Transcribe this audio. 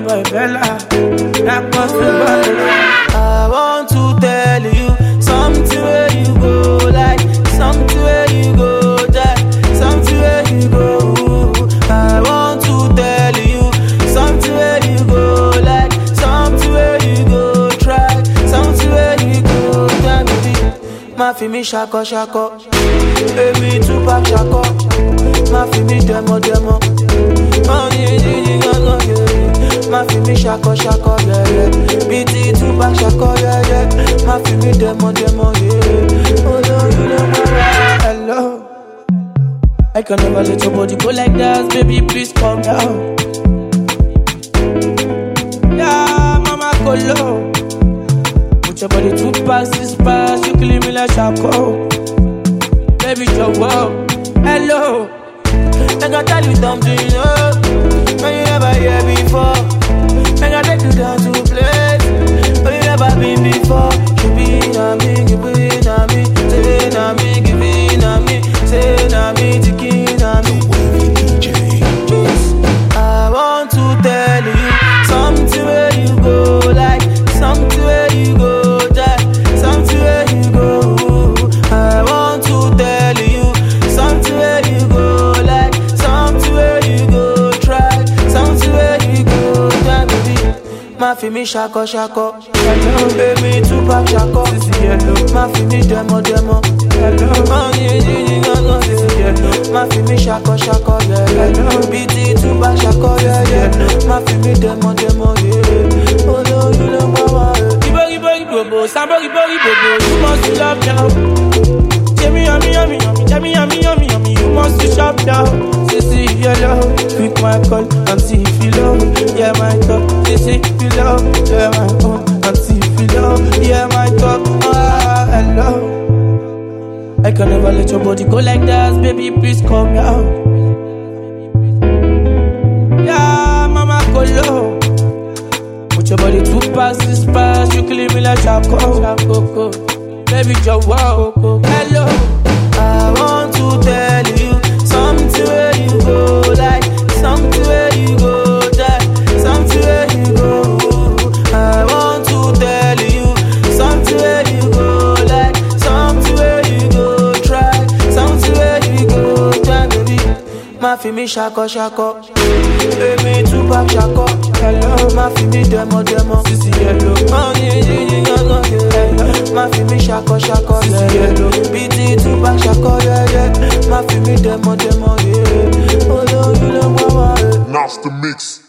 boy Bella. That was the bottle. I want to tell you something where you go like something where you go die something where you go I want to tell you something where you go like something where you go try something where you go try baby má fi mí ṣakọ ṣakọ èmi tún bá ṣakọ má fi mí dẹmọ dẹmọ má ní yíyí gángan yẹ̀yẹ̀ má fi mí ṣakọ ṣakọ yẹ̀yẹ̀ bí ti tún bá ṣakọ yẹ̀yẹ̀ má fi mí dẹmọ dẹmọ yẹ̀yẹ̀ olórí ló mọ wá. Hello. I can never let your body go like that, baby. Please calm down. Yeah, mama, go low. Put your body two past this pass, you killing me like charcoal. Baby, you're wow. Hello. Make I tell you something, you know, when you never hear before. Make I take you down to a place where you never been before. You be na me, you be na me, say na me, give me na me, say na me, tiki na me. I want to tell you something where you go like something where you go die something where you go I want to tell you something where you go like something where you go try something where you go die baby má fi mí ṣakọ ṣakọ èmi tún bá ṣakọ má fi mí dẹmọ dẹmọ má ní yíyí gángan yẹ̀yẹ̀ má fi mí ṣakọ ṣakọ yẹ̀yẹ̀ bí ti tún bá ṣakọ yẹ̀yẹ̀ má fi mí dẹmọ dẹmọ yẹ̀yẹ̀ olórí ló mọ wá. Ibo, ibo, ibobo, sambo, ibo, ibobo, you must to love now. Yummy, yummy, yummy, yummy, yummy, yummy, yummy, yummy, you must to shop now. Say, see if you love, pick my call and see if you love. Yeah, my talk. Say, see if you love, yeah, my own and see if you love. Yeah, my talk. Ah, hello. I can never let your body go like that, baby. Please calm down. Yeah, mama, go low. Put your body two past this pass, you killing me like charcoal. charcoal. Baby, you're wow. Hello. I want to tell you something where you go like something where you go die something where you go I want to tell you something where you go like something where you go try something where you go try baby má fi mí ṣakọ ṣakọ èmi tún bá ṣakọ má fi mí dẹmọ dẹmọ má ní yíyí gángan yẹ̀yẹ̀ má fi mí ṣakọ ṣakọ yẹ̀yẹ̀ bí ti tún bá ṣakọ yẹ̀yẹ̀ má fi mí dẹmọ dẹmọ yẹ̀yẹ̀ olórí ló mọ wá. Master Mix.